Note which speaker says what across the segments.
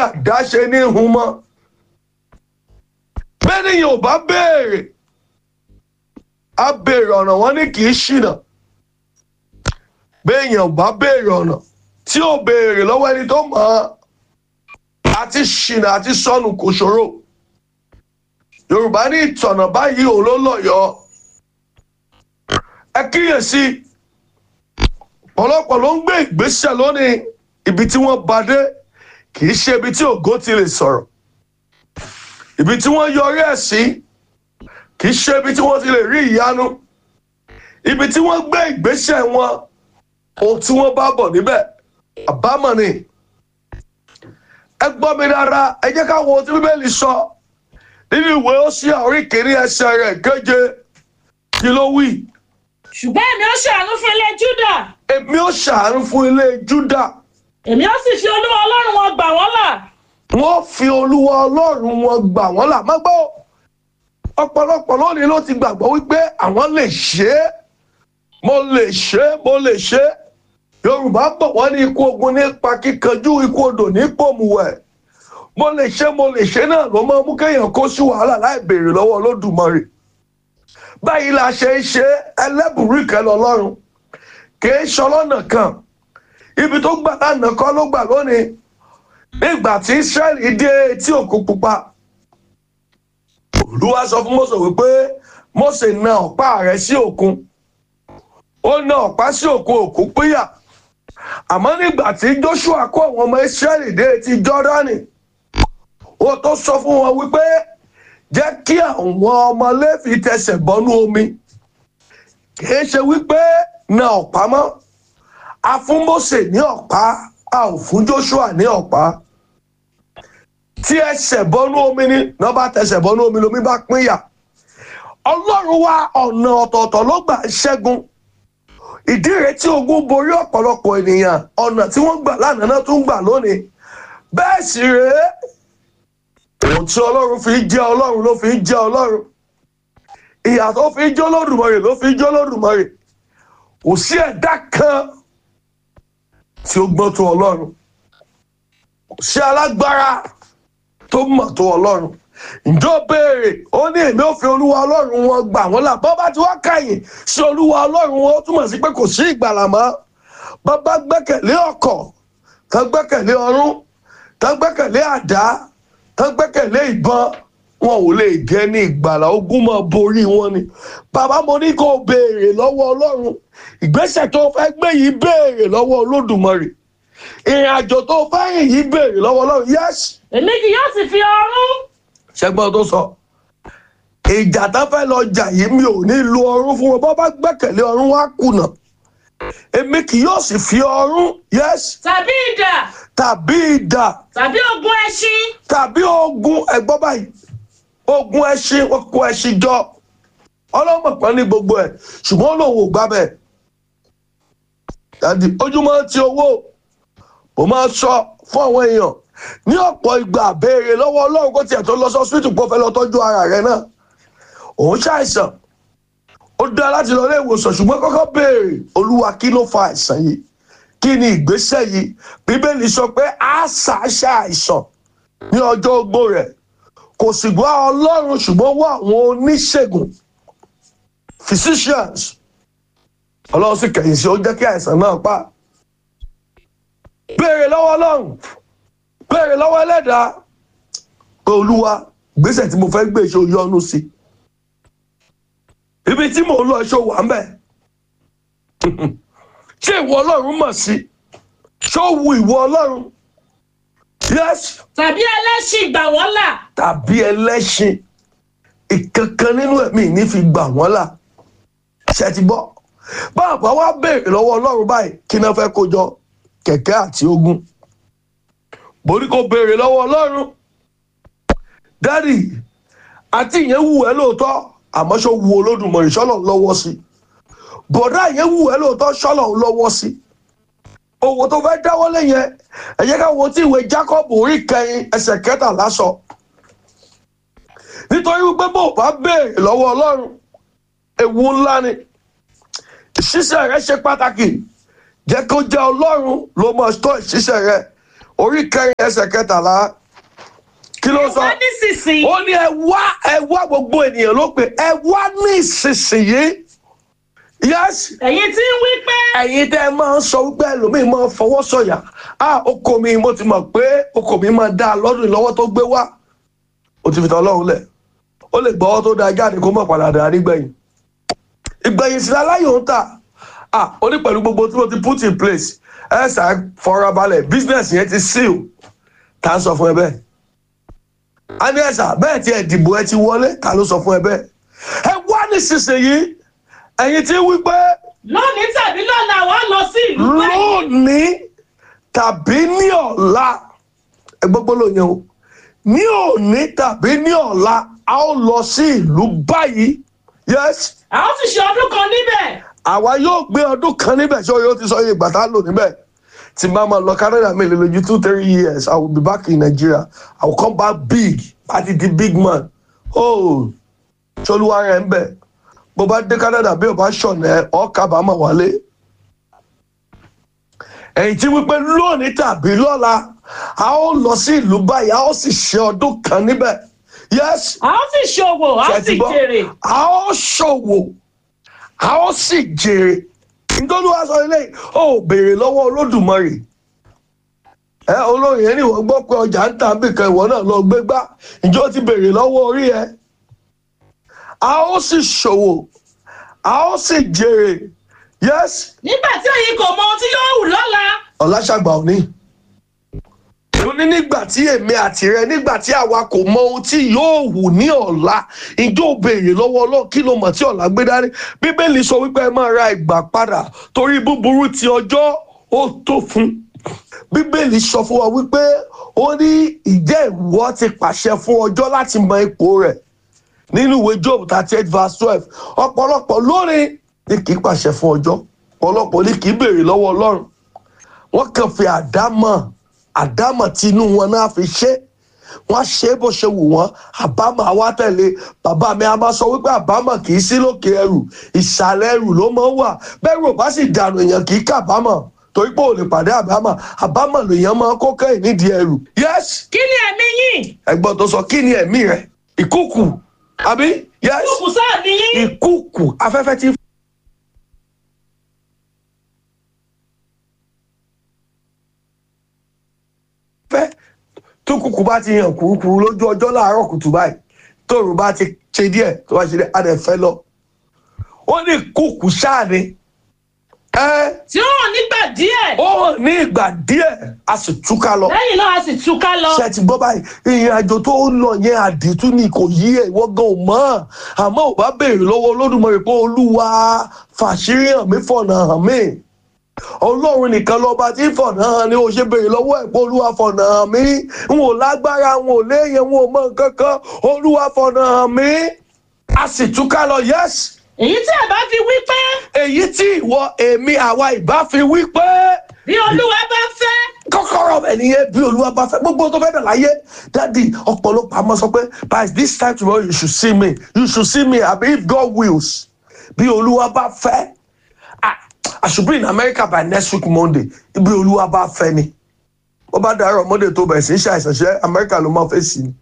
Speaker 1: àdáṣe ní hun mọ́ bẹ́ẹ̀nìyàn ò bá béèrè á béèrè ọ̀nà wọn ní kì í ṣìnà béèyàn ò bá béèrè ọ̀nà tí ò béèrè lọ́wọ́ ẹni tó mọ̀ ọ́ àti ṣìnà àti sọnù kò ṣòro yorùbá ní ìtọ̀nà báyìí òun ló lọ́yọ̀ọ́ ẹ kíyèsí ọ̀pọ̀lọpọ̀ ló ń gbé ìgbésẹ̀ lónìí ibi tí wọ́n bá dé kì í ṣe ibi tí ògo ti lè sọ̀rọ̀ ibi tí wọ́n yọrí ẹ̀ sí kì í ṣe ibi tí wọ́n ti lè rí ìyanu ibi tí wọ́n gbé ìgbésẹ̀ wọn ohun tí wọ́n bá bọ̀ níbẹ̀ àbámọ̀ ni ẹ gbọ́ mi dára ẹ jẹ́ ká wo ohun tí bíbélì sọ nínú ìwé Hósíà orí kìíní ẹsẹ̀ rẹ̀ keje kí ló wí
Speaker 2: ṣùgbọ́n èmi ó ṣàánú fún ilé júdà
Speaker 1: èmi ó ṣàánú fún ilé Júdà
Speaker 2: èmi ó sì fi olúwa ọlọ́run wọn gbà wọ́n là
Speaker 1: wọ́n fi olúwa ọlọ́run wọn gbà wọ́n là má gbọ́ ọ̀pọ̀lọpọ̀ lónìí ló ti gbàgbọ́ wípé àwọn lè ṣe é mo lè ṣe é mo lè ṣe é yorùbá bọ̀ wọ́n ní ikú ogun nípa kíkanjú ikú odò ní pòmùwẹ̀ mo lè ṣe mo lè ṣe náà ló máa mú kéèyàn kó sí wàhálà láì béèrè lọ́wọ́ olódùmarè báyìí la ṣe ń ṣe ẹlẹ́bùrú ìkẹlẹ̀ ọlọ́run kìí ṣọlọ́nà kan ibi tó gbà lánàá kọ́ ló gbà lónìí nígbà tí israẹli dé etí òkun pupa olúwa sọ fún mọ́sọ̀ wípé mọ́sẹ̀ na ọ̀pá rẹ̀ sí òkun ó na ọ̀pá sí òkun òkun pínyà àmọ́ nígbà tí joshua kó àwọn ọmọ israẹli dé etí jọ́dánì ó tó sọ fún wọn wípé jẹ́ kí àwọn ọmọ lẹ́fì tẹsẹ̀ bọ́nú omi kìí ṣe wípé na ọ̀pá mọ́ a fún Mósè ní ọ̀pá a ò fún Joshua ní ọ̀pá tí ẹsẹ̀ bọ́nú omi ni náà bá tẹsẹ̀ bọ́nú omi lomi bá pínyà Ọlọ́run wa ọ̀nà ọ̀tọ̀ọ̀tọ̀ ló gbà ṣẹ́gun ìdí rẹ̀ tí ogun borí ọ̀pọ̀lọpọ̀ ènìyàn ọ̀nà tí wọ́n gbà lánàá náà tún gbà lónìí bẹ́ẹ̀ sì rèé ohun tí ọlọ́run fi jẹ́ ọlọ́run ló fi jẹ́ ọlọ́run ìyà tó fi jẹ́ olódùmarè ló fi jẹ́ olódùmarè kò sí ẹ̀dá kan tí ó gbọ́n tó ọlọ́run kò sí alágbára tó mọ̀ tó ọlọ́run ǹjọ́ béèrè ó ní èmi ò fi olúwa ọlọ́run wọn gbà wọ́n là bọ́ bá ti wá kàyìn sí olúwa ọlọ́run wọn ó túmọ̀ sí pé kò sí ìgbàlà mọ́ bàbá gbẹ́kẹ̀lé ọkọ̀ tán gbẹ́kẹ̀lé ọrún tán gbẹ́kẹ̀lé àdá tán gbẹ́kẹ̀lé ìbọn wọn ò lè jẹ́ ní ìgbàlà ogun máa borí wọn ni bàbá mo ní kó o béèrè lọ́wọ́ ọlọ́run ìgbésẹ̀ tó fẹ́ gbé yìí béèrè lọ́wọ́ olódùmarè ìrìn àjò tó fẹ́ rìn yìí béèrè lọ́wọ́ ọlọ́run yẹ́sì
Speaker 2: èmi kì yóò sì fi ọrún
Speaker 1: ṣẹgbọn tó sọ ìjà tán fẹ́ lọ jà yìí mi ò ní lo ọrún fún wọn bọ́ bá gbẹ́kẹ̀lé ọrún wá kùnà èmi kì yóò sì fi ọrún yẹ́sì
Speaker 2: tàbí idà
Speaker 1: tàbí idà
Speaker 2: tàbí ogun ẹṣin
Speaker 1: tàbí ogun ẹgbọ́n báyìí ogun ẹṣin wọn kó ẹṣin jọ ọlọ́mọ kan ní gbogbo ẹ̀ ṣùgbọ́n lòun ò gbá bẹ́ẹ̀ dàdí ojúmọ́ ti owó mo máa sọ fún àwọn èèyàn ní ọ̀pọ̀ ìgbà béèrè lọ́wọ́ ọlọ́run kó tiẹ̀ tó lọ sọ síìtì kó fẹ́ lọ tọ́jú ara rẹ̀ náà òun ṣàìsàn ó dá láti lọ ilé ìwòsàn ṣùgbọ́n kọ́kọ́ béèrè olúwa kí ló fa àìsàn yìí kí ni ìgbésẹ̀ yìí bíbélì sọ pé àṣà ṣàìsàn ní ọjọ́ ogbó rẹ̀ kò sì gbọ́ ọlọ́run ṣùgbọ́n wá àwọn oníṣègùn physicians ọlọ́run sì kẹ̀yìn sí ó jẹ́ kí àìsàn náà pa béèrè lọ́wọ́ ọlọ́run béèrè lọ́wọ́ ẹlẹ́dàá pé olúwa gbèsè tí mo fẹ́ gbé ṣe yọnu sí ibi tí mò ń lọ ṣe wà ń bẹ̀ ṣé ìwọ ọlọ́run mọ̀ sí ṣé ó wu ìwọ ọlọ́run yes
Speaker 2: tàbí ẹlẹ́ṣin gbà wọ́n là
Speaker 1: tàbí ẹlẹ́ṣin ìkankan nínú ẹ̀mí ní fi gbà wọ́n là ṣe ti bọ́ bàbá wa béèrè lọ́wọ́ ọlọ́run báyìí kí náà fẹ́ kó jọ kẹ̀kẹ́ àti ogun borí kò béèrè lọ́wọ́ ọlọ́run dádì àti ìyẹn wù ẹ́ lóòótọ́ àmọ́ ṣó wu olódùmarè ṣọ́lọ̀ ń lọ́wọ́ sí bọ̀dá ìyẹn wù ẹ́ lóòótọ́ ṣọ́lọ̀ ń lọ́wọ́ sí owó tó fẹ́ dáwọ́lé yẹn ẹ jẹ́ ká wo tí ìwé Jacob orí kẹrin ẹsẹ̀ kẹtàlá sọ nítorí wípé bó o bá béèrè lọ́wọ́ ọlọ́run ewu ńlá ni ìṣiṣẹ́ rẹ ṣe pàtàkì jẹ́ kó jẹ́ ọlọ́run ló máa tọ́ ìṣiṣẹ́ rẹ orí kẹrin ẹsẹ̀ kẹtàlá kí ló sọ
Speaker 2: wá nísinsìnyí.
Speaker 1: ó ní ẹ wá ẹ wá gbogbo ènìyàn ló pè ẹ wá ní ìsinsìnyí yes
Speaker 2: ẹ̀yin tí ń wí pé
Speaker 1: ẹ̀yin tẹ́ ẹ máa ń sọ wípé ẹlòmíín máa ń fọwọ́ sọ̀yà á oko mi mo ti mọ̀ pé oko mi máa dá a lọ́dún lọ́wọ́ tó gbé wá ó ti fi tọ́ ọlọ́run lẹ̀ ó lè gbọ́wọ́ tó dáa jáde kó mọ̀ padà dáa nígbẹ̀yìn ìgbẹ̀yìn sí aláyò ń tà á ó ní pẹ̀lú gbogbo tí mo ti put in place ẹ ṣáà fọra balẹ̀ business yẹn ti seal tá a sọ fún ẹ bẹ́ẹ̀ a ní ẹ̀sà bẹ́ẹ̀ tí ẹ dìbò ẹ ti wọlé ta ló sọ fún ẹ bẹ́ẹ̀ ẹ wá nísinsìnyí ẹ̀yin tí wí pé
Speaker 2: lónìí tàbí lọ́la wàá lọ sí ìlú báyìí.
Speaker 1: lónìí tàbí ní ọ̀la ẹ gbọ́ gbọ́dọ̀ yẹn o ní òní tàbí ní ọ̀la a ó lọ sí ìlú báyìí yes
Speaker 2: a ó sì ṣe ọdún kan níbẹ̀.
Speaker 1: àwa yóò gbé ọdún kan níbẹ̀ ṣé o yóò ti sọ iye ìgbà tá a lò níbẹ̀ tí máa ma lọ Canada mi lè lójú two three years I will be back in Nigeria I will come back big àti di big man oh ṣolúwa rẹ̀ ń bẹ̀ bó bá dé Canada bí o bá ṣọ̀nà ẹ̀ ọ́ kábàámọ̀ wálé ẹ̀yìn tí wípé lónìí tàbí lọ́la a ó lọ sí ìlú báyìí a ó sì ṣe ọdún kan níbẹ̀ yes
Speaker 2: a ó sì ṣòwò a ó
Speaker 1: ṣe
Speaker 2: sì
Speaker 1: ti gbọ́?
Speaker 2: jèrè.
Speaker 1: a ó ṣòwò a ó sì jèrè nítorí wàá sọ eléyìí ó béèrè lọ́wọ́ olódùmarè ẹ olóyìn ẹni wọ́n gbọ́ pé ọjà ń tà bìkan ìwọ náà lọ gbé gbá ǹjẹ́ ó ti béèrè lọ́wọ́ orí ẹ a ó sì ṣòwò a ó sì jèrè yes
Speaker 2: nígbà tí ẹ̀yin kò mọ ohun tí yóò wù lọ́la.
Speaker 1: ọ̀làṣàgbà òní. ó ní nígbà tí èmi àti rẹ nígbà tí àwa kò mọ ohun tí yóò wù ní ọ̀la ìjọ béèrè lọ́wọ́ ọlọ́run kí ló mọ̀ tí ọ̀la gbé dání bíbélì sọ wípé ẹ máa ra ìgbà padà torí búburú ti ọjọ́ ó tó fún bíbélì sọ fún wa wípé ó ní ìjẹ́ ìwọ ti pàṣẹ fún ọjọ́ láti mọ ipò rẹ̀ nínú ìwé job thirty eight verse twelve ọ̀pọ̀lọpọ̀ lónìí ni kì í pàṣẹ fún ọjọ́ ọ̀pọ̀lọpọ̀ ni kì í béèrè lọ́wọ́ ọlọ́run wọ́n kàn fi àdámọ̀ àdámọ̀ tí inú wọn náà fi ṣe wọ́n ṣe é bó ṣe wù wọ́n àbámọ̀ àwa tẹ̀lé bàbá mi a máa sọ wípé àbámọ̀ kì í sí lókè ẹrù ìsàlẹ̀ ẹrù ló máa ń wà bẹ́ẹ̀ rò bá sì dànù èèyàn kì í kábàámọ̀ torí pé ò lè pàdé àbámọ̀ àbámọ̀ lèèyàn máa ń kó kẹ́yìn nídìí ẹrù yes
Speaker 2: kí ni ẹ̀mí yín.
Speaker 1: ẹ̀gbọ́n tó sọ kí ni ẹ̀mí rẹ̀ ìkúùkù àbí yes
Speaker 2: kùkù sáà ni yín.
Speaker 1: ìkúùkù afẹ́fẹ́ tí fẹ́ tó kúkú bá ti hàn kúrúkúrú lójú ọjọ́ láàárọ̀ kùtù báyìí tóòrùn bá ti ṣe díẹ̀ tó bá ṣe díẹ̀ á dẹ̀ fẹ́ lọ. ó ní kúkú ṣáà ni ẹ
Speaker 2: tí ó hàn nígbà díẹ̀.
Speaker 1: ó hàn ní ìgbà díẹ̀ a sì túká lọ.
Speaker 2: lẹ́yìn náà a sì túká lọ.
Speaker 1: ṣe ti gbọ́ báyìí ìrìn àjò tó ń lọ yẹn àdìtú ni kò yí ẹ̀ wọ́n gan ò mọ́ àmọ́ ò bá béèrè lọ́wọ́ olódùmarè pé olúwa fàṣírí hàn mí fọ̀nà hàn mí ọlọ́run nìkan lọ́ba tí fọ̀nà hàn ni ó ṣe béèrè lọ́wọ́ ẹ̀ pé olúwa fọ̀nà hàn mí n ò lágbára n ò léyìn n ò mọ nǹkan kan olúwa fọ̀nà hàn mí a sì túká lọ yẹ́sì
Speaker 2: èyí tí ẹ bá fi wí pé
Speaker 1: èyí tí ìwọ èmi àwa ìbá fi wí pé
Speaker 2: bí olúwa bá fẹ́.
Speaker 1: kọ́kọ́rọ́ ẹ̀ nìyẹn bí olúwa bá fẹ́ gbogbo tó fẹ́ dà láyé dádì ọ̀pọ̀lọpọ̀ àmọ́ sọ pé by this time tomorrow you should see me you should see me àbí if God wills bí olúwa bá fẹ́ ah, I should be in America by next week Monday bí olúwa bá fẹ́ ni wọ́n bá dàárọ̀ Monday tó bẹ̀rẹ̀ sí í ṣàìsàn ṣe America ló máa fẹ́ sí ni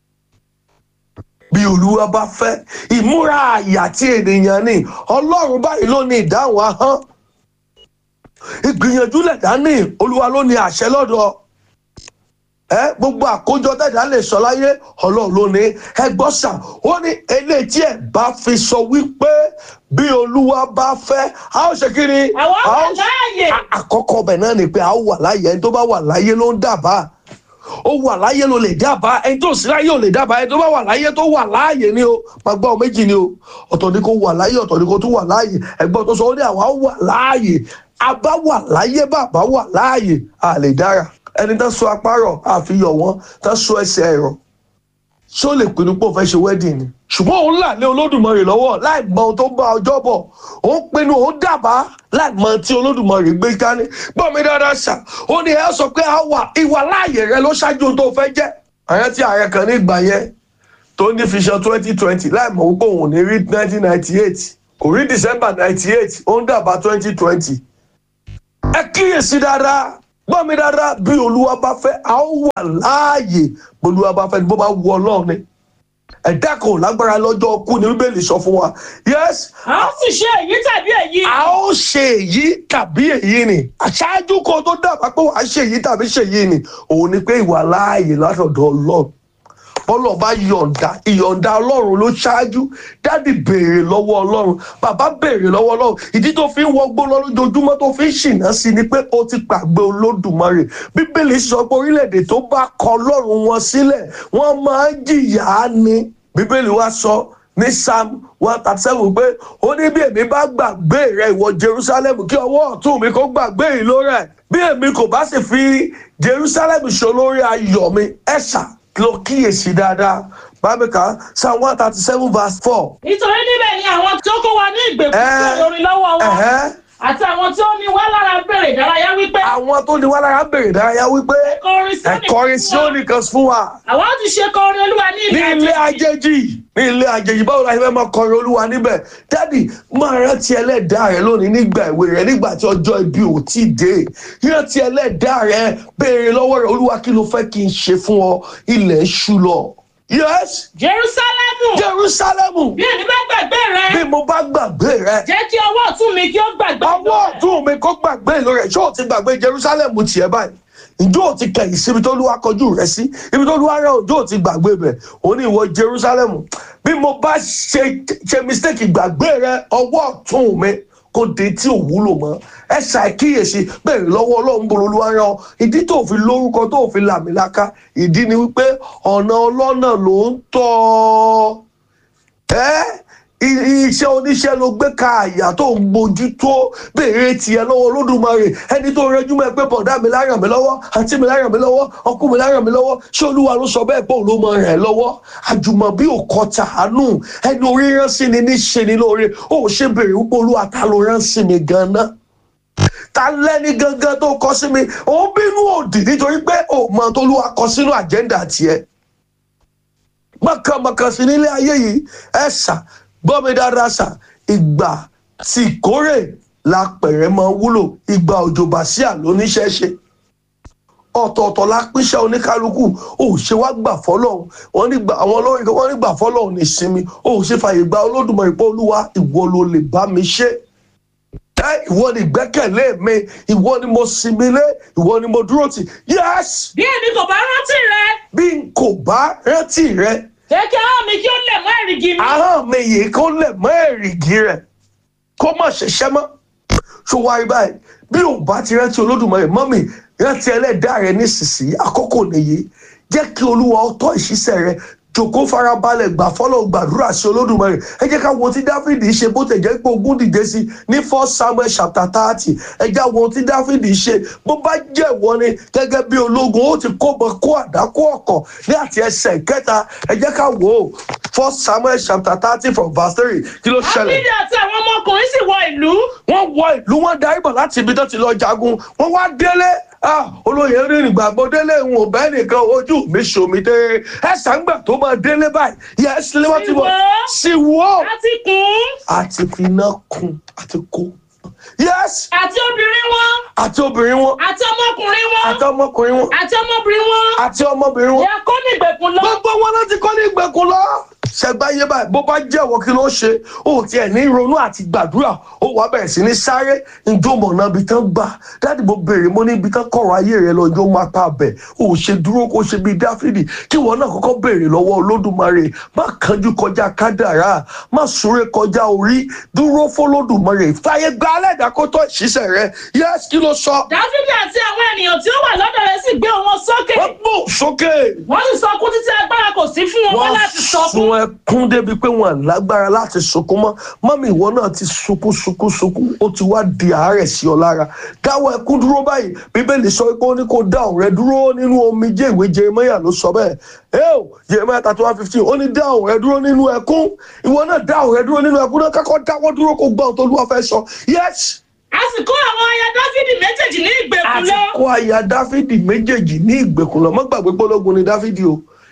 Speaker 1: bí olúwa bá fẹ́ ìmúra àyà tí ènìyàn ní ọlọ́run báyìí ló ní ìdáhùn ahọ́n ìgbìyànjú lẹ̀dá ní olúwa ló ní àṣẹ lọ́dọ̀ ẹ gbogbo àkójọ tẹ̀dá lè sọ láyé ọlọ́run ló ní ẹ gbọ́ sà ó ní eléyìí tí ẹ bá fi sọ wípé bí olúwa bá fẹ́ a ó ṣe kí ni
Speaker 2: àwọn
Speaker 1: a
Speaker 2: wà
Speaker 1: ó
Speaker 2: láàyè.
Speaker 1: àkọ́kọ́ ọbẹ̀ náà ni pé a ó wà láàyè ẹni tó bá wà láyé ló ń dábàá ó wà láyé ló lè dábàá ẹni tó sí láyé ò lè dábàá ẹni tó bá wà láyé tó wà láàyè ni o máa gbọ́ ọ méjì ni o ọ̀tọ̀ ni kó wà láyé ọ̀tọ̀ ni kó tún wà láàyè ẹgbọ́n tó sọ ó ní àwa wà láàyè a bá wà láyé bàbá wà láàyè a lè dára ẹni tó so apárọ̀ àfihàn wọn tó so ẹsẹ̀ ẹ̀rọ ṣé ó lè pinnu pé òun fẹ́ ṣe wedding ni. ṣùgbọ́n òun là lé olódùmarè lọ́wọ́ láì mọ ohun tó ń bá ọjọ́ bọ̀ òun pinnu òun dábàá láì mọ tí olódùmarè gbé dání. gbọ́ mi dáadáa ṣá ó ní ẹ sọ pé a wà ìwà láàyè rẹ ló ṣáájú ohun tó fẹ́ jẹ́. ààrẹ tí ààrẹ kan ní ìgbà yẹn tó ní fiṣan twenty twenty láì mọ̀ wípé òun ò ní rí nineteen ninety eight kò rí december ninety eight ó ń dábàá twenty twenty. ẹ kíyèsí dáadáa gbọ́ mi dáadáa bí olúwa bá fẹ́ a ó wà láàyè bí olúwa bá fẹ́ ni bó bá wù ọlọ́run ni ẹ̀dá kan ò lágbára lọ́jọ́ ọkú ni bíbélì sọ fún wa yes
Speaker 2: a ó sì ṣe èyí tàbí èyí.
Speaker 1: a ó ṣe èyí tàbí èyí ni àṣáájú kan tó dábàá pé wàá ṣe èyí tàbí ṣe èyí ni òun ni pé ìwà láàyè látọ̀dọ̀ ọlọ́run bọ́lọ̀ bá yọ̀ǹda ìyọ̀ǹda ọlọ́run ló ṣáájú dádì béèrè lọ́wọ́ ọlọ́run bàbá béèrè lọ́wọ́ ọlọ́run ìdí tó fi ń wọgbó lọ lójoojúmọ́ tó fi ń ṣìnà sí ni pé ó ti pàgbé olódùmarè bíbélì sọ pé orílẹ̀-èdè tó bá kọ ọlọ́run wọn sílẹ̀ wọ́n máa ń jìyà á ni bíbélì wá sọ ní psalm one thirty seven pé ó ní bí èmi bá gbàgbé rẹ ìwọ jerusalem kí ọwọ́ ọ̀tún mi kó gbàgbé ìlú rẹ̀ bí èmi kò bá sì fi jerusalem ṣolórí ayọ̀ mi ẹ̀ṣà lọ kíyèsí dáadáa bábíkà psalm one thirty seven verse four.
Speaker 2: nítorí níbẹ̀ ni àwọn tó kó wa ní ìgbèkùn
Speaker 1: Ẹ́.
Speaker 2: tó lórí lọ́wọ́ wọn
Speaker 1: Ẹ̀hẹ́.
Speaker 2: àti àwọn tí ó ní wá lára bèrè ìdárayá wípé
Speaker 1: àwọn tó ní wá lára bèrè ìdárayá wípé
Speaker 2: kọrin sí
Speaker 1: ẹ̀kọrin sí ó nìkan fún wa
Speaker 2: àwọn ti ṣe kọrin olúwa ní
Speaker 1: ní
Speaker 2: ilé
Speaker 1: ilé ajéjì ní ilé ajéjì báwo la ṣe fẹ́ máa kọrin olúwa níbẹ̀ dádì máa rántí ẹlẹ́dàá rẹ lónìí nígbà ìwé rẹ nígbà tí ọjọ́ ibi ò tí ì dé rántí ẹlẹ́dàá rẹ béèrè lọ́wọ́ rẹ olúwa kí ló fẹ́ kí n ṣe fún ọ ilẹ̀ ń ṣú lọ. yes
Speaker 2: jerusalemu
Speaker 1: jerusalemu
Speaker 2: bí èmi bá gbàgbé rẹ
Speaker 1: bí mo bá gbàgbé rẹ
Speaker 2: jẹ́ kí ọwọ́ ọ̀tún mi kí ó gbàgbé
Speaker 1: ọwọ́
Speaker 2: rẹ.
Speaker 1: ọ̀tún mi kó gbàgbé ìlú rẹ̀ ṣé o ti gbàgbé jerusalem tiẹ̀ báyìí ǹjọ́ ò ti kẹ̀yìn sí ibi tó lúwa kọjú rẹ̀ sí ibi tó lúwa rẹ̀ ǹjọ́ ò ti gbàgbé bẹ̀ ó ní ìwọ jerusalem bí mo bá ṣe ṣe mistake gbàgbé rẹ ọwọ́ ọ̀tún mi kó de tí ò wúlò mọ́ ẹ ṣàkíyèsí bẹ̀rẹ̀ lọ́wọ́ ọlọ́run bolo olúwa rán ọ ìdí tó fi lórúkọ tó fi làmìlaka ìdí ni wípé ọ̀nà ọlọ́nà ló ń tọ́ ọ ẹ́ i- iṣẹ́ oníṣẹ́ ló gbé ka àyà tó ń gbójú tó béèrè tiẹ̀ lọ́wọ́ olódùmarè ẹni tó rẹjú mọ́ ẹ pé bọ̀dá mi láyàn mi lọ́wọ́ àǹtí mi láyàn mi lọ́wọ́ ọkú mi láyàn mi lọ́wọ́ ṣé olúwa ló sọ bẹ́ẹ̀ pé òun ló mọ rẹ̀ lọ́wọ́ àjùmọ̀bí ò kọ tàánù ẹni orí rán sí ni ní ṣe ni lóore ó ṣe béèrè wípé olúwa ta ló rán sí mi gan-an ta lẹ́ni gangan tó kọ sí mi òun bínú òdì nítorí pé òun mọ tó lúwa kọ sínú àjẹ́ndà tiẹ̀ mọ̀kànmọ̀kàn sí nílé ayé yìí ẹ ṣà gbọ́ mi dáadáa ṣà ìgbà tí ìkórè la pẹ̀rẹ̀ mọ́ wúlò ìgbà òjò bàṣíà lóníṣẹ́ ṣe ọ̀tọ̀ọ̀tọ̀ la pínṣẹ́ oníkálukú ò ṣe wá gbà fọ́lọ́hún wọ́n ní gbà àwọn olórin kan wọ́n ní gbà fọ́lọ́hún ní sinmi ò ṣe fàyè gba olódùmarè pé olúwa ìwọ ló lè bá mi ṣe ẹ ìwọ ni ìgbẹ́kẹ̀lé mi ìwọ ni mo sinmi lé ìwọ ni mo dúró tì yẹ́sì
Speaker 2: bí èmi kò bá rántí rẹ
Speaker 1: bí n kò bá rántí rẹ
Speaker 2: jẹ́ kí ahọ́n mi kí ó lẹ̀ mọ́ èrìgì mi.
Speaker 1: ahọ́n mi yìí kó lẹ̀ mọ́ èrìgì rẹ̀ kó má ṣiṣẹ́ mọ́ ṣùgbọ́n báyìí bí ò bá ti rántí olódùmarè mọ́mì rántí ẹlẹ́dàá rẹ nísinsìnyí àkókò nìyí jẹ́ kí olúwa ó tọ́ ìṣiṣẹ́ rẹ jòkó farabalẹ̀ gbà fọ́lọ́ gbàdúrà sí olódùmarè ẹ jẹ́ ká wo tí dáfídì ṣe bó tẹ̀ jẹ́ pé ogún dìde sí ní first samuel chapter thirty ẹ já wo tí dáfídì ṣe bó bá jẹ́ ìwọ ni gẹ́gẹ́ bí ológun ó ti kó bọ kó àdá kó ọ̀kọ̀ ní àti ẹsẹ̀ kẹta ẹ jẹ́ ká wò ó first samuel chapter thirty from verse three kí ló ṣẹlẹ̀
Speaker 2: dáfídì àti àwọn ọmọkùnrin sì wọ ìlú.
Speaker 1: wọ́n wọ ìlú wọn darí bọ̀ láti ibi tó ti lọ jagun wọ́n wá délé ah, olóyè rìnrìn gbàgbọ́ délé ń wò bẹ́ẹ̀ nìkan ojú mi ṣomi dé ẹ̀sán gbà tó máa délé báyìí yẹ ẹ́ sílé wọ́n ti bọ̀ sí wọ́
Speaker 2: àti kùn
Speaker 1: àti fi iná kun àti kó yes
Speaker 2: àti obìnrin wọn
Speaker 1: àti obìnrin wọn
Speaker 2: àti ọmọkùnrin wọn
Speaker 1: àti ọmọkùnrin wọn
Speaker 2: àti ọmọbìnrin wọn.
Speaker 1: àti ọmọbìnrin wọn
Speaker 2: ìyá kó ní ìgbèkùn lọ.
Speaker 1: gbogbo wọn láti kọ́ ní ìgbèkùn lọ. ṣẹgbáyé báyìí bó bá jẹ́wọ́ kí ló ṣe ó tiẹ̀ ní ronú àti gbàdúrà ó wàá bẹ̀rẹ̀ sí ní sáré njó mọ̀nà ibi tán gbà dáàdì mo béèrè mo ní ibi tán kọ̀rọ̀ ayé rẹ lọ njó máa pa bẹ̀ ó ṣe dúró kó ṣe bíi dáfídì kí wọn náà kọ́kọ́ béèrè lọ́wọ́ olódùmarè má kánjú kọjá kádàrá má súré kọjá orí dúró fọlódùmarè fàyè gba alẹ́dàá kó tọ́ ìṣiṣẹ́ rẹ yẹ́sì kí ló sọ
Speaker 2: dáfídì àti àwọn ènìyàn tí ó wà lọ́dọ̀ rẹ̀ sì gbé wọn sókè.
Speaker 1: wọ́n gbó sókè.
Speaker 2: wọ́n sì sọkún títí agbára kò sí fún wọn wọ́n láti
Speaker 1: sun
Speaker 2: sọkún.
Speaker 1: ẹkún débi pé wọn lágbára láti sunkún mọ́ mọ́mí ìwọ náà ti sunkún sunkún sunkún ó ti wá di àárẹ̀ sí ọ lára dáwọ́ ẹkún dúró báyìí bíbélì sọ pé ó ní kó dá òun rẹ dúró nínú omijé ìwé jeremaya ló sọ bẹ́ẹ̀ ẹ́ẹ̀ jeremaya thirty one fifteen ó ní dá òun rẹ dúró nínú ẹkún ìwọ náà dá òun rẹ dúró nínú ẹkún náà kákọ́ dáwọ́ dúró kó gbọ́ ohun tó lúwa fẹ́ sọ yes
Speaker 2: a sì kó àwọn aya dáfídì méjèèjì ní ìgbèkùn
Speaker 1: àti
Speaker 2: lọ.
Speaker 1: kó aya dáfídì méjèèjì ní ìgbèkùn lọ mọ́ gbàgbé pé ológun ni dáfídì o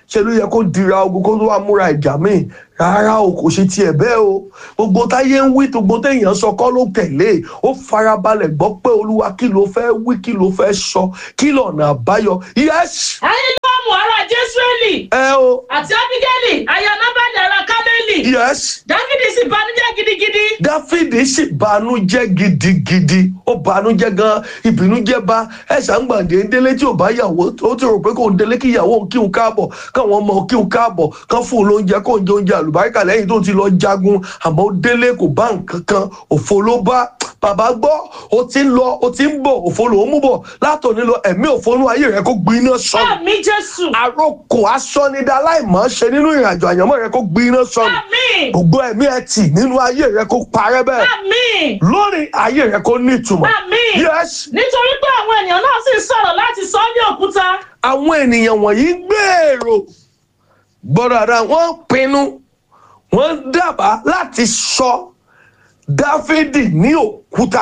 Speaker 1: ṣe ló yẹ kó dira ogun kó tó wá múra ìjà míì rárá o kò ṣe tiẹ̀ bẹ́ẹ̀ o gbogbo táyé ń wí gbogbo téèyàn sọ kọ́ ló tẹ̀lé ó farabalẹ̀ gbọ́ pé olúwa kí ló fẹ́ wí kí ló fẹ́ sọ kí lọ́nà àbáyọ yes
Speaker 2: ayélujára ará jésùrẹ́lì
Speaker 1: ẹ o
Speaker 2: àti ábígẹ́lì aya nábàlì ará kámẹ́lì
Speaker 1: yes
Speaker 2: dáfídì sì banújẹ́ gidigidi
Speaker 1: dáfídì sì banújẹ́ gidigidi ó banújẹ́ gan ìbínújẹ́ bá ẹ̀sà ń gbàdé délé tí ò bá yàwó ó ti rò pé kò ń délé kí ìyàwó òun kíhun káàbọ̀ káwọn ọmọ kíhun káàbọ̀ kán fún un lóúnjẹ kó ń jẹ oúnjẹ àlùbáríkà lẹ́yìn tó ti lọ jagun àmọ́ ó délé kò bá nǹkan kan òfo ló bá bàbá gbọ́ ó ti ń lọ ó ti ń bọ̀ òfo ló ń mú bọ̀ látòní lọ ẹ̀mí òfo nú ayé rẹ kó gbiná sọnù
Speaker 2: àmì jésù
Speaker 1: àròkò asọ́nidá láìmọ̀ ṣe nínú ìrìnàjò àyànmọ́ rẹ kó gbiná sọnù
Speaker 2: àmì
Speaker 1: gbogbo ẹ̀mí ẹ tì nínú ayé rẹ kó parẹ́ bẹ́ẹ̀
Speaker 2: àmì
Speaker 1: lórí ayé rẹ kó ní ìtumọ̀.
Speaker 2: àmì
Speaker 1: yes
Speaker 2: nítorí pé àwọn ènìyàn náà sì sọ̀rọ̀ láti sọ ọ́ ní òkúta
Speaker 1: àwọn ènìyàn wọ̀nyí ń gbèrò gbọ́dọ̀ àdá wọ́n pinnu wọ́n dábàá láti sọ dáfídì ní òkúta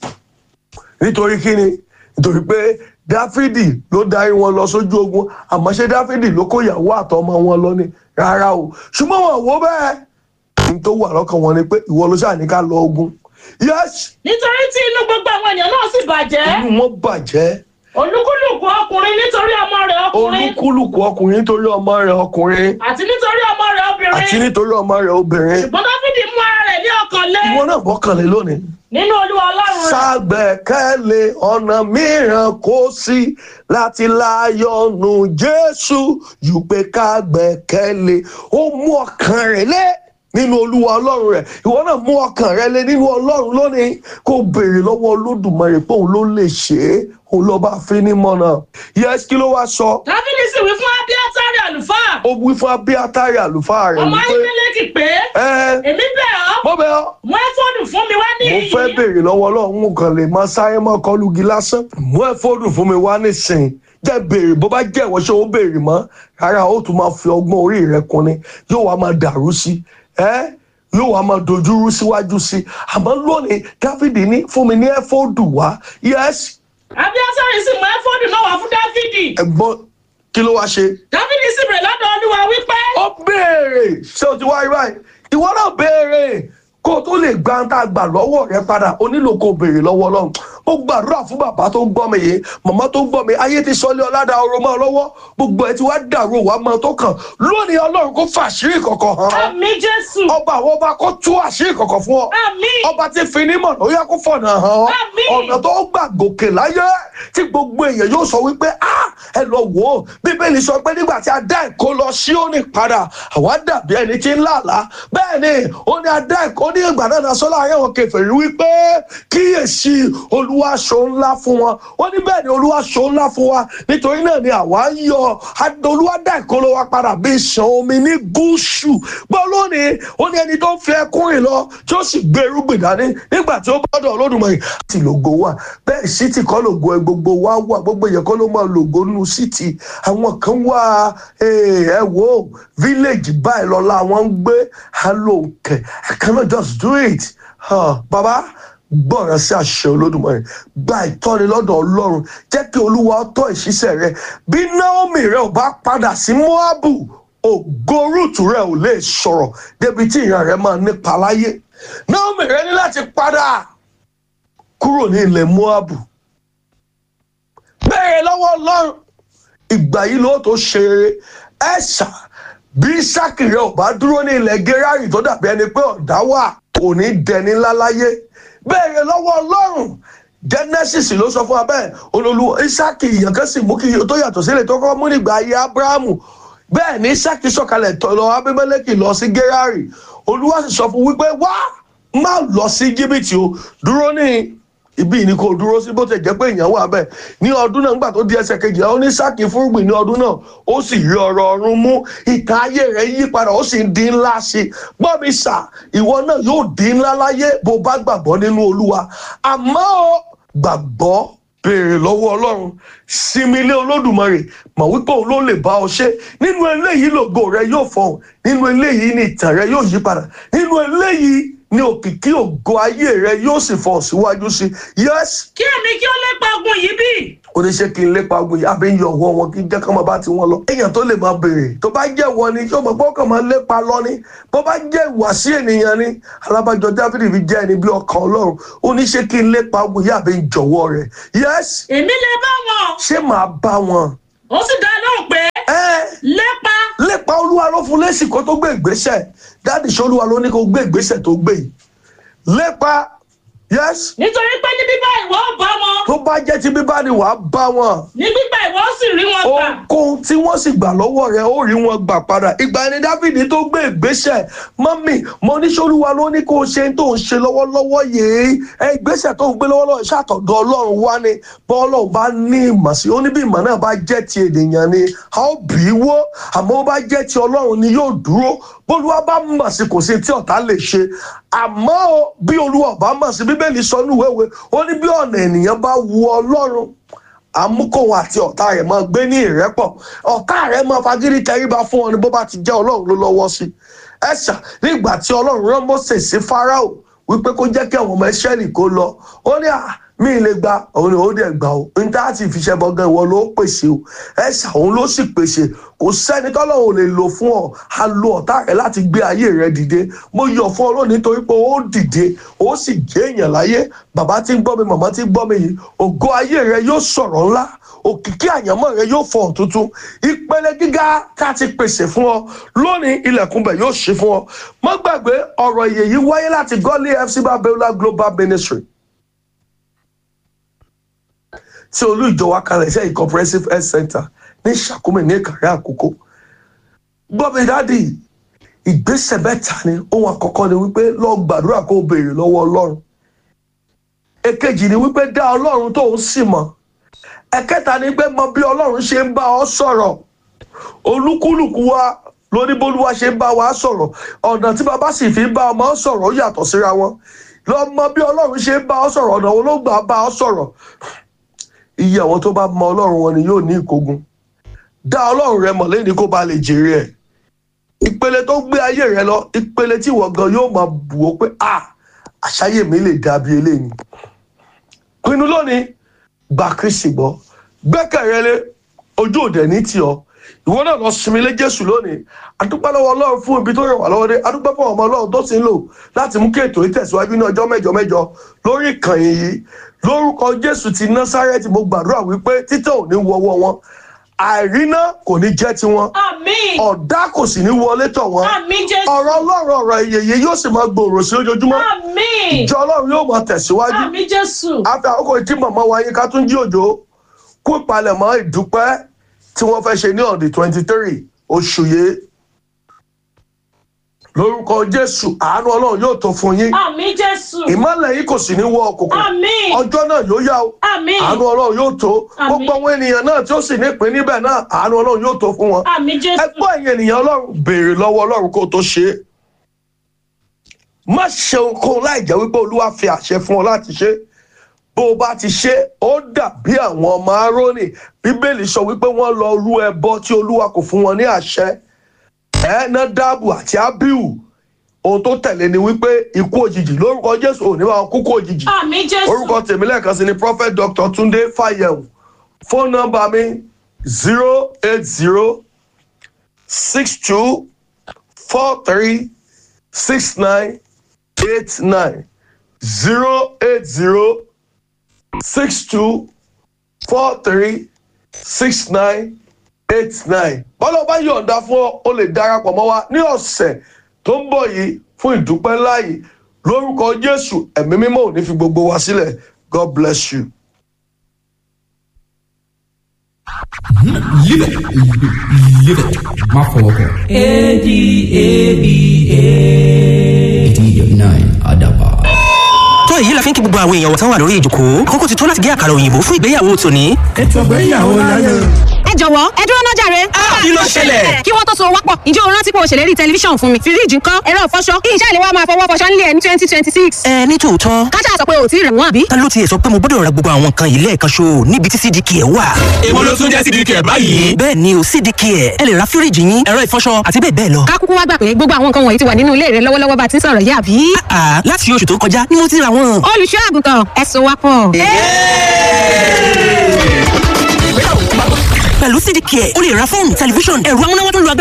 Speaker 1: nítorí kíni nítorí pé dáfídì ló darí wọn lọ sójú ogun àmọ́ ṣé dáfídì ló kó ìyàwó àtọmọ wọn lọ ni rárá o ṣùgbọ́n wọn wò bẹ́ẹ̀ ní tó wà lọ́kàn wọn ni pé ìwọ ló ṣáà ní ká lọ ogun yes
Speaker 2: nítorí tí inú gbogbo àwọn ènìyàn náà sì bàjẹ́
Speaker 1: inú wọn bàjẹ́
Speaker 2: olúkúlùkù ọkùnrin nítorí ọmọ rẹ̀ ọkùnrin
Speaker 1: olúkúlùkù ọkùnrin nítorí ọmọ rẹ̀ ọkùnrin
Speaker 2: àti nítorí ọmọ rẹ̀
Speaker 1: àti
Speaker 2: obìnrin
Speaker 1: nítorí ọmọ rẹ̀ obìnrin
Speaker 2: ṣùgbọ́n dáfídì mú ara rẹ̀ ní ọkàn lé
Speaker 1: ìwọ náà bọ́kànlé lónìí.
Speaker 2: nínú olúwa ọlọ́run rẹ̀
Speaker 1: ṣàgbẹ́kẹ̀lé ọ̀nà mìíràn kò sí láti láyọ̀nù jésù jù pé ká gbẹ́kẹ̀lé ó mú ọkàn rẹ̀ lé nínú olúwa ọlọ́run rẹ̀ ìwọ náà mú ọkàn rẹ̀ lé nínú ọlọ́run lónìí kó béèrè lọ́wọ́ olódùmarè pé òun ló lè ṣe é òun lọ́ba fínímọ̀nà yẹ́sì kí ló wá sọ
Speaker 2: dáfídì sì wí fún abiatari àlùfáà
Speaker 1: ó wí fún abíátárì àlùfáà rẹ̀
Speaker 2: ọmọ
Speaker 1: wípé
Speaker 2: ayélujára pé
Speaker 1: ẹ
Speaker 2: èmi bẹ̀ ọ́
Speaker 1: mo bẹ̀ ọ́
Speaker 2: mú ẹ́fọ́nù fún mi wá ní
Speaker 1: mo fẹ́ béèrè lọ́wọ́ ọlọ́run mo kàn lè máa sáré mọ́ kọlùgì lásán mú ẹ fóònù fún mi wá nísìnyí jẹ́ béèrè bó bá jẹ́ ìwọ ṣé ó béèrè mọ́ rárá ó tún máa fi ọgbọ́n orí rẹ kun ni yóò wá máa dàrú sí ẹ́ yóò wá máa dojúrú síwájú sí àmọ́ lónìí dáfídì ní fún mi ní ẹ fóònù wá yẹ́sì
Speaker 2: abiatari sì mú ẹ́fọ́nù náà wá fún dáfídì
Speaker 1: ẹ̀gbọ́n kí ló wá ṣe
Speaker 2: dáfídì sì bèrè lọ́dọ̀ olúwa wípé
Speaker 1: ó béèrè ṣé o ti wá rí báyìí ìwọ náà béèrè kó o tó lè gba ń tá a gbà lọ́wọ́ rẹ padà o nílò kó o béèrè lọ́wọ́ ọlọ́run ó gbàdúrà fún bàbá tó ń gbọ́ mi yìí màmá tó ń gbọ́ mi ayé ti sọlé ọ̀làdà ọ̀rọ̀ mọ́ ọ lọ́wọ́ gbogbo ẹ̀ tí wàá dàrú wàá mọ́ ọ tó kàn lónìí ọlọ́run kó fàṣírí kọ̀kọ̀ hàn ọ́
Speaker 2: àmì jésù
Speaker 1: ọba àwọn ọba kó tú àṣírí kọ̀kọ̀ fún ọ
Speaker 2: àmì
Speaker 1: ọba tí fini mọ̀ ló yẹ kó fọ̀nà hàn ọ́
Speaker 2: Àmín.
Speaker 1: ọ̀nà tó gbà gòkè láyé tí gbogbo èèyàn yóò sọ wípé ah ẹ lọ wò ó bíbélì sọ pé nígbà tí a dá ìkó lọ sí òní padà àwa dàbí ẹni tí ń làlá bẹ́ẹ̀ ni ó ní a dá ìkó ní ìgbà náà náà sọ́lá ayé wọn kẹfẹ́ rí wípé kíyèsí olúwa ṣo ńlá fún wọn ó ní bẹ́ẹ̀ ni olúwa ṣo ńlá fún wa nítorí náà ni àwa ń yọ a- olúwa dá ìkó lọ wa padà bí ìṣàn omi ní gúúsù gbọ́ lónìí ó ní ẹni tó ń fi ẹkún rìn lọ tí ó sì gbé irúgbìn dání nígbà tí ó bọ́dọ̀ olódùmarè àti lògo wà bẹ́ẹ̀ sítì kọ́ lògo ẹ gbogbo wa wà gbogbo èèyàn kọ́ ló máa lògo nínú sítì àwọn kan wà eh, ẹ wò ó village báyìí lọ́la àwọn ń gbé alóǹkẹ̀ I cannot just do it Ah, baba gbọ́ràn sí àṣẹ olódùmarè gba ìtọ́ni lọ́dọ̀ ọlọ́run jẹ́ kí olúwa tọ́ ìṣiṣẹ́ rẹ bí naomi rẹ ò bá padà sí moabu ògo rúùtù rẹ ò lè sọ̀rọ̀ débi tí ìran rẹ máa nípa láyé naomi rẹ ní láti padà kúrò ní ilẹ̀ moabu bẹ́ẹ̀ lọ́wọ́ ọlọ́run ìgbà yìí ló tó ṣe rere ẹ̀ṣà bí sákì rẹ ò bá dúró ní ilẹ̀ gerari tó dàbí ẹni pé ọ̀dá wà kò ní dẹni ńlá láyé bẹ́ẹ̀ lọ́wọ́ ọlọ́run genesis ló sọ fún wa bẹ́ẹ̀ olólù isaki ìyàn kan sì mú kí tó yàtọ̀ sílẹ̀ tó kọ́ mú nígbà ayé abrahamu bẹ́ẹ̀ ni isaki sọ̀kalẹ̀ tọ̀ lọ abimeleki lọ sí gerari olúwa sì sọ fún wípé wá má lọ sí jìbìtì o dúró ní ibi ni kò dúró sí bó ti jẹ́ pé èèyàn wà bẹ́ẹ̀ ní ọdún náà nígbà tó di ẹsẹ̀ kejìlá ó ní sáàkì fúrúgbìn ní ọdún náà ó sì rí ọ̀rọ̀ ọ̀run mú ìtàn ayé rẹ̀ yí padà ó sì ń di ńlá sí i gbọ́ mi sà ìwọ náà yóò di ńlá láyé bó bá gbàgbọ́ nínú olúwa àmọ́ ó gbàgbọ́ béèrè lọ́wọ́ ọlọ́run sinmi ilé olódùmarè mọ̀ wípé òun ló lè bá ọ ṣe nínú eléyìí lògo rẹ yóò fọhùn nínú eléyìí ni ìtàn rẹ yóò yí padà nínú eléyìí ní òkìkí ògo ayé rẹ yóò sì fọ síwájú sí yes
Speaker 2: kí èmi kí ó lépa ogun yìí bí
Speaker 1: oníṣẹ́ kí n lépa ogun yìí àbí ń yọ ọwọ́ wọn kí n jẹ́ kán máa bá ti wọn lọ. èèyàn tó lè máa béèrè tó bá jẹ́ wọ ni yóò mọ̀ pé ọkàn máa lépa lọ ni bó bá jẹ́ ìwàsí ènìyàn ni alábàjọ dáfídì fi jẹ́ ẹni bí ọkàn ọlọ́run oníṣẹ́ kí n lépa ogun yìí àbí ń jọ̀wọ́ rẹ̀ yes
Speaker 2: èmi lè bá wọn
Speaker 1: ṣé màá bá wọn.
Speaker 2: ó sì dá lóhùn pé
Speaker 1: ẹ
Speaker 2: lépa
Speaker 1: lépa olúwa ló fún lẹ́sìn kó tó gbé ìgbésẹ̀ dáàdì ṣé olúwa ló ní kó gbé ìgbésẹ̀ tó gbé yìí lépa yes
Speaker 2: nítorí pé ní bíbá ìwọ ó bá wọn
Speaker 1: tó bá jẹ́ ti bíbá ni wàá bá wọn
Speaker 2: ní gbígbà ìwọ ó sì rí wọn gbà
Speaker 1: ohunkóhun tí wọ́n sì gbà lọ́wọ́ rẹ̀ ó rí wọn gbà padà ìgbà ni dáfídì tó gbé ìgbésẹ̀ mọ́mì mo ní sọ́lúwa ló ní kó o ṣe tó ń ṣe lọ́wọ́lọ́wọ́ yìí ẹ ìgbésẹ̀ tó ń gbé lọ́wọ́lọ́wọ́ ṣàtọ̀dọ̀ ọlọ́run wá ni bọ́ ọlọ́run bá ní ìmọ̀ sí ó ní bí ìmọ̀ náà bá jẹ́ ti ènìyàn ni a ó bì í wó àmọ́ ó bá jẹ́ ti ọlọ́run ni yóò dúró bólúwa bá mọ̀ sí kò sí tí ọ̀tá lè ṣe àmọ́ o, bí olúwa bá mọ̀ sí bíbélì sọ ní ìwéwé ó ní bí ọ̀nà ènìyàn bá wu ọlọ́run amúkòwò àti ọ̀tá rẹ̀ máa gbé ní ìrẹ́pọ̀ ọ̀tá rẹ̀ máa fagídí tẹríba fún ọ ní bó bá ti jẹ́ ọlọ́run ló lọ́wọ́ sí ẹ̀ṣà nígbà tí ọlọ́run rán Mósè sí Fáráò wípé kó jẹ́ kí àwọn ọmọ Ísírẹ́lì kó lọ ó ní à mí lè gba òun ni ó dẹ̀ gbà ó ní tá a ti fi ṣẹ́ bọ́gán ìwọ ló pèsè o ẹ̀ṣà òun ló sì pèsè kò sẹ́ni tọ́lọ́run ò lè lò fún ọ a lo ọ̀tá rẹ̀ láti gbé ayé rẹ̀ dìde mo yọ̀ fún ọ lónìí nítorí pé ó dìde ó sì jẹ́ èèyàn láyé bàbá tí ń gbọ́ mi màmá tí ń gbọ́ mi yìí ògo ayé rẹ̀ yóò sọ̀rọ̀ ńlá òkìkí àyànmọ́ rẹ yóò fọhùn tuntun ìpele gíga tá a ti pèsè fún ọ lónìí ilẹ̀kùn bẹ̀ yóò ṣí fún ọ má gbàgbé ọ̀rọ̀ ìyè yìí wáyé láti Godly FC Babiola Global Ministry tí olú ìjọ wa kalẹ̀ iṣẹ́ comprehensive health center ní Ṣàkómì ní Ìkàrẹ́ Àkókò gbọ́mi dáàdì ìgbésẹ̀ mẹ́ta ni ohun àkọ́kọ́ ni wípé lọ gbàdúrà kó o béèrè lọ́wọ́ Ọlọ́run èkejì ni wípé dá Ọlọ́run tó ń sì mọ̀ ẹ̀kẹta ni pé mọ bí ọlọ́run ṣe ń bá ọ sọ̀rọ̀ olúkúlùkù wa lóní bólúwa ṣe ń bá wa sọ̀rọ̀ ọ̀nà tí bàbá sì fi ń bá ọmọ sọ̀rọ̀ ó yàtọ̀ síra wọn lọ mọ bí ọlọ́run ṣe ń bá ọ sọ̀rọ̀ ọ̀nà wo ló gbà bá ọ sọ̀rọ̀ iye àwọn tó bá mọ ọlọ́run wọn ni yóò ní ìkógun dá ọlọ́run rẹ mọ̀ lẹ́ni kó ba lè jèrè ẹ̀ ìpele tó gbé ayé rẹ lọ ìpele tí ìwọ gan yóò máa bù ó pé à àṣàyè mi lè dàbí eléyìí pinnu lónìí gba kristi gbọ́ gbẹ́kẹ̀rẹ́ ojú òde ní tiọ́ ìwọ náà lọ sinmi lé jésù lónìí adúpẹ́ lọ́wọ́ ọlọ́run fún ibi tó ràn wá lọ́wọ́ dé adúpẹ́ fún ọmọ ọlọ́run tó sì ń lò láti mú kí ètò yìí tẹ̀síwájú ní ọjọ́ mẹ́jọ mẹ́jọ lórí ìkànnì yìí lórúkọ jésù ti násárẹ́tì mo gbàdúrà wípé títẹ̀ ò ní wọwọ́ wọn àìríná kò ní jẹ́ tiwọn
Speaker 2: àmín
Speaker 1: ọ̀dá kò sì ní wọlé tọ̀ wọ́n
Speaker 2: àmín jésù
Speaker 1: ọ̀rọ̀ ọlọ́run ọ̀rọ̀ ìyèyè yóò sì máa gbòòrò sí lójoojúmọ́
Speaker 2: àmín
Speaker 1: ìjọ ọlọ́run yóò máa tẹ̀síwájú
Speaker 2: àmín jésù
Speaker 1: àfi àkókò tí màmá wa yín ká tún jí òjò kú ìpalẹ̀mọ́ ìdúpẹ́ tí wọ́n fẹ́ ṣe ní on the twenty three oṣù yìí lórúkọ jésù àánú ọlọ́run yóò tó fún yín
Speaker 2: àmín jésù
Speaker 1: ìmọ̀lẹ̀ yìí kò sì ní wọ òkùnkùn
Speaker 2: àmín
Speaker 1: ọjọ́ náà yóò yá o
Speaker 2: àmín
Speaker 1: àánú ọlọ́run yóò tó
Speaker 2: Àmín.
Speaker 1: gbogbo àwọn ènìyàn náà tí ó sì nípìn níbẹ̀ náà àánú ọlọ́run yóò tó fún wọn
Speaker 2: àmín jésù
Speaker 1: ẹgbọ́n ẹ̀yin ènìyàn ọlọ́run béèrè lọ́wọ́ ọlọ́run kó o tó ṣe é má ṣe ohunkóhun láì jẹ́ wípé olúwa fi àṣẹ fún ọ láti ṣe é bó o bá ti ṣe é, ó dàbí àwọn ọmọ arónì bíbélì sọ wípé wọ́n lọ rú ẹbọ tí olúwa kò fún wọn ní àṣẹ ẹ nádàbù àti ábíù ohun tó tẹ̀lé ni wípé ikú òjijì lórúkọ jésù ò ní máa kú kú òjijì
Speaker 2: àmín jésù
Speaker 1: orúkọ tèmi lẹ́ẹ̀kan sí ni prophet dr tunde fayẹ̀wò fóònù nọ́mbà mi zero eight zero six two four three six nine eight nine zero eight zero six two four three six nine eight nine bọ́lá bá yọ̀ǹda fún ọ o lè darapọ̀ mọ́ wa ní ọ̀sẹ̀ tó ń bọ̀ yìí fún ìdúpẹ́ ńlá yìí lórúkọ jésù ẹ̀mí mímọ́ ò ní fi gbogbo wa sílẹ̀ god bless you.
Speaker 3: Live it. Live it. Má fọwọ́ kàn. A-D-A-B-A. Adaba.
Speaker 4: tó èyí la fi ń kí gbogbo àwọn èèyàn wọ̀tán wà lórí ìjòkó àkókò ti tó láti gé àkàrà òyìnbó fún ìgbéyàwó tòní.
Speaker 5: ètò ìgbéyàwó láyé.
Speaker 6: ẹ
Speaker 5: ẹ jọ̀wọ́ ẹ dúró náà jàre.
Speaker 4: kí ló ṣẹlẹ̀?
Speaker 5: kí wọ́n tó so wápọ̀ ǹjẹ́ o rántí pé o ṣèlérí tẹlifíṣàn fún mi fíríjì ńkọ́ ẹ̀rọ ìfọṣọ kí iṣẹ́ ìléwọ́ máa fọwọ́ fọṣọ nílé ẹ̀ ní twenty twenty six.
Speaker 4: ẹ ní tòótọ́
Speaker 5: káṣá sọ pé o ò tí ì rẹ̀ wọ́n àbí.
Speaker 4: ta ló tiẹ̀ sọ pé mo gbọ́dọ̀ ra gbogbo àwọn nǹkan yìí lẹ́ẹ̀kan ṣo níbi tí cdk ẹ̀ wà.
Speaker 6: èwo ló tún jẹ́ sídìí kẹ̀ báyìí.
Speaker 4: bẹ́ẹ̀ ni o cdk ẹ̀ ẹ lè ra fíríjì yín ẹ̀rọ ìfọṣọ àti bẹ́ẹ̀ bẹ́ẹ̀ lọ.
Speaker 5: ká kúkú wá gbà pé gbogbo àwọn nǹkan wọ̀nyí ti wà nínú ilé rẹ lọ́wọ́lọ́wọ́ bá ti ń sọ̀rọ̀ yá àbí.
Speaker 4: àà láti oṣù tó kọjá ni mo ti ra wọn.
Speaker 5: olùṣọ́ àgùntàn ẹ so wápọ̀.
Speaker 4: pẹ̀lú cdk ẹ̀ o lè ra fóònù tẹlifíṣọ̀n ẹ̀rọ amúnáwá tó lu agbára